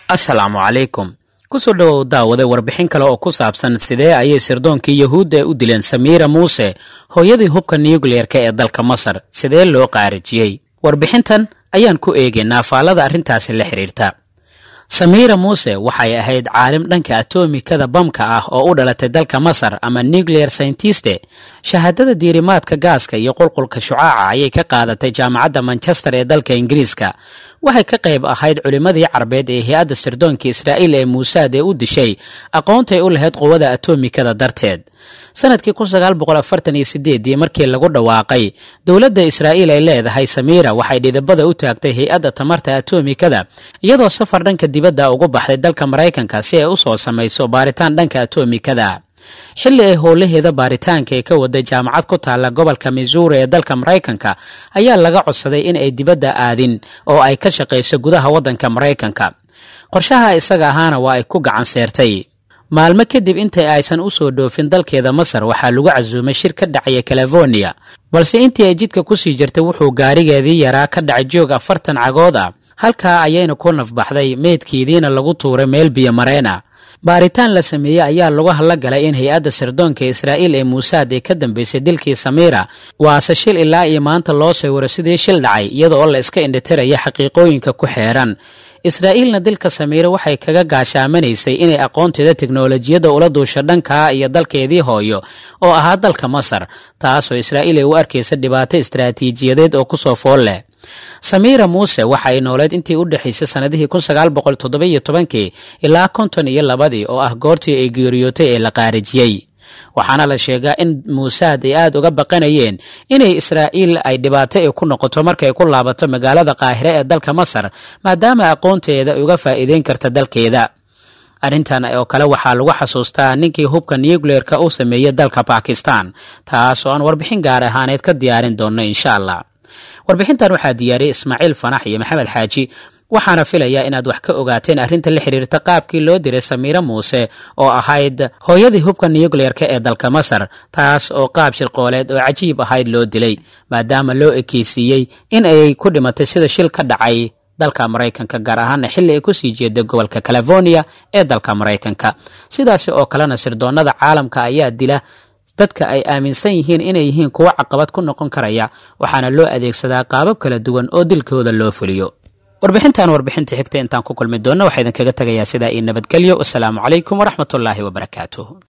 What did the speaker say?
asalaamu calaykum kusoo dhowow daawade warbixin kale oo ku saabsan sidee ayay sirdoonkii yuhuudda u dileen samiira muuse hooyadii hubka nukliyeerka ee dalka masar sidee loo qaarijiyey warbixintan ayaan ku eegaynaa faallada arrintaasi la xidhiirta samiira muuse waxay ahayd caalim dhanka atomikada bamka ah oo u dhalatay dalka masar ama nuclear scientiste shahaadada diirimaadka gaaska iyo qulqulka shucaaca ayay ka qaadatay jaamacadda manchester ee dalka ingiriiska waxay ka qayb ahayd culimmadii carbeed ee hay-adda sirdoonka israa'iil ee muusaad ee u dishay aqoontay u lahayd quwada atomikada darteed sanadkii ii markii lagu dhawaaqay dowladda israa'iil ay leedahay samiira waxay dhidibada u taagtay hay-adda tamarta atomikada iyadoo safar dhanka dibadda ugu baxday dalka maraykanka si ay u soo samayso baaritaan dhanka atomikada xilli ay howlaheeda baaritaanka ee ka waday jaamacad ku taalla gobolka missouri ee dalka maraykanka ayaa laga codsaday in ay dibadda aadin oo ay ka shaqayso gudaha waddanka maraykanka qorshaha isaga ahaana waa ay ku gacan seertay maalmo kadib intay aysan u soo dhoofin dalkeeda masar waxaa lagu casuumay shir ka dhacaya californiya balse intii ay jidka kusii jirtay wuxuu gaarigeedii yaraa ka dhacay joog afartan cagood ah halkaa ayayna ku nafbaxday meydkeediina lagu tuuray meel biyo mareena baaritaan la sameeyey ayaa lagu hadla galay in hay-adda sirdoonka israa'iil ee muusaad ee ka dambeysay dilkii samiira waase shil ilaa iyo maanta loo sawiro sidii shil dhacay iyada oo la iska indhitiraya xaqiiqooyinka ku xeeran israa'iilna dilka samiire waxay kaga gaashaamanaysay inay aqoonteeda teknolojiyadda ula duusho dhankaa iyo dalkeedii hooyo oo ahaa dalka masar taasoo israa'iil ay u arkaysa dhibaato istaraatiijiyadeed oo kusoo fool leh samiira muuse waxa ay nooleed intii u dhexaysay sannadihii kii ilaa konton iyo labadii oo ah goortii ay geeriyootay ee la qaarijiyey waxaana la sheegaa in muusaad ay aad uga baqanayeen inay israa'iil ay dhibaato ay ku noqoto markay ku laabato magaalada qaahire ee dalka masar maadaama aqoonteeda ay uga faa'iideyn karta dalkeeda arrintan oo kale waxaa lagu xasuustaa ninkii hubka nucleerka u sameeyey dalka bakistan taas oo aan warbixin gaar ahaaneed ka diyaarin doonno insha allah warbixintan waxaa diyaariyey ismaaciil fanax iyo maxamed xaaji waxaana filayaa inaad wax ka ogaateen arrinta la xiriirta qaabkii loo diray samiire muuse oo ahayd hooyadii hubka nucleerka ee dalka masar taas oo qaab shirqooleed oo cajiib ahayd loo dilay maadaama loo ekeysiiyey in ay ku dhimatay sida shil ka dhacay dalka maraykanka gaar ahaana xilli ay kusii jeeday gobolka californiya ee dalka maraykanka sidaasi oo kalena sirdoonnada caalamka ayaa dila dadka ay aaminsan yihiin inay yihiin kuwo caqabad ku noqon karaya waxaana loo adeegsadaa qaabab kala duwan oo dilkooda loo fuliyo warbixintan warbixinta xigta intaan ku kulmi doonna waxaa idinkaga tegayaa sidaa io nabadgelyo wasalaamu calaykum waraxmatullaahi wabarakaatuh